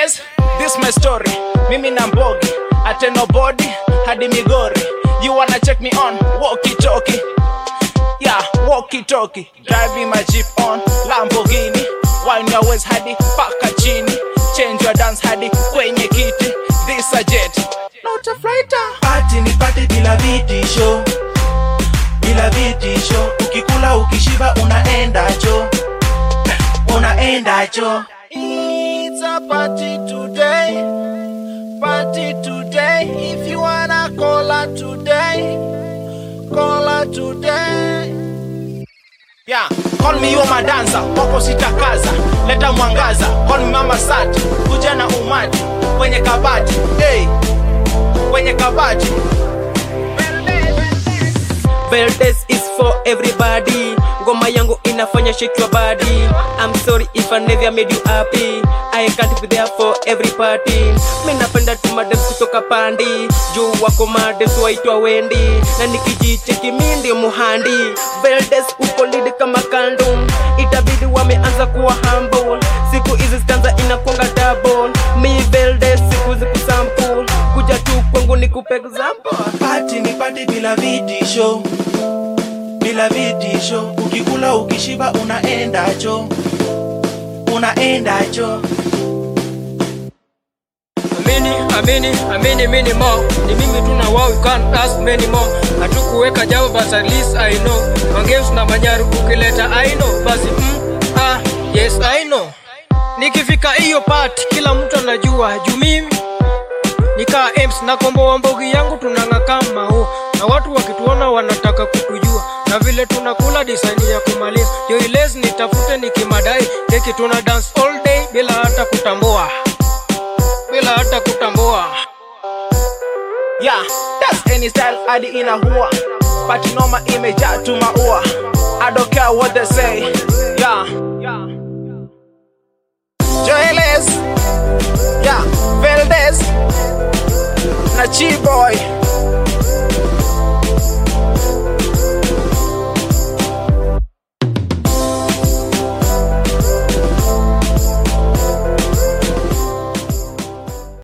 Joeles, this my story. Mimi na Mbogi, ate nobody hadi Migori. You wanna check me on walkie talkie? Yeah, walkie talkie. Driving my jeep on Lamborghini. Wine your waist hadi paka chini. Change your dance hadi kwenye kiti. This a jet, not a fighter. Pati ni pati bila vitisho, bila vitisho. Ukikula ukishiba unaenda cho, unaenda cho. It's a party today, party today. If you wanna call her today, call her today. Yeah, call me yo madanza, wako sitakaza, leta mwangaza, call me mama sati, kuja na umati, kwenye kabati, hey, kwenye kabati. Verdes is for everybody. Ngoma yangu inafanya shake your body. I'm sorry if I never made you happy. I can't be there for every party. Mimi napenda tu madem kutoka pandi. Juu wako madem waitwa Wendi. Na nikijicheki mimi ndio muhandi. Verdes uko lead kama kandum. Itabidi wameanza kuwa humble. Siku hizi stanza inakwanga double. Mi Verdes siku zikusample. Kuja tu kwangu nikupe example. Pati ni pati bila vitisho, bila vitisho. Ukikula ukishiba unaenda cho, unaenda cho. Amini, amini, amini, mini more. Ni mimi tu na wao, you can't ask many more. Hatukuweka jawa but at least I know. Mangeus na manyaru ukileta I know. Basi mm, ah, yes I know. Nikifika hiyo part kila mtu anajua juu mimi nikaa ems na kombo wa mbogi yangu tunang'a kama huo na watu wakituona wanataka kutujua na vile tunakula design ya kumaliza yo iles nitafute nikimadai keki tuna dance all day bila hata kutambua bila hata kutambua Yeah, that's any style hadi inahuwa Party noma imejaa tu maua I don't care what they say Yeah Joeles Yeah, Veldes Na Chi-Boy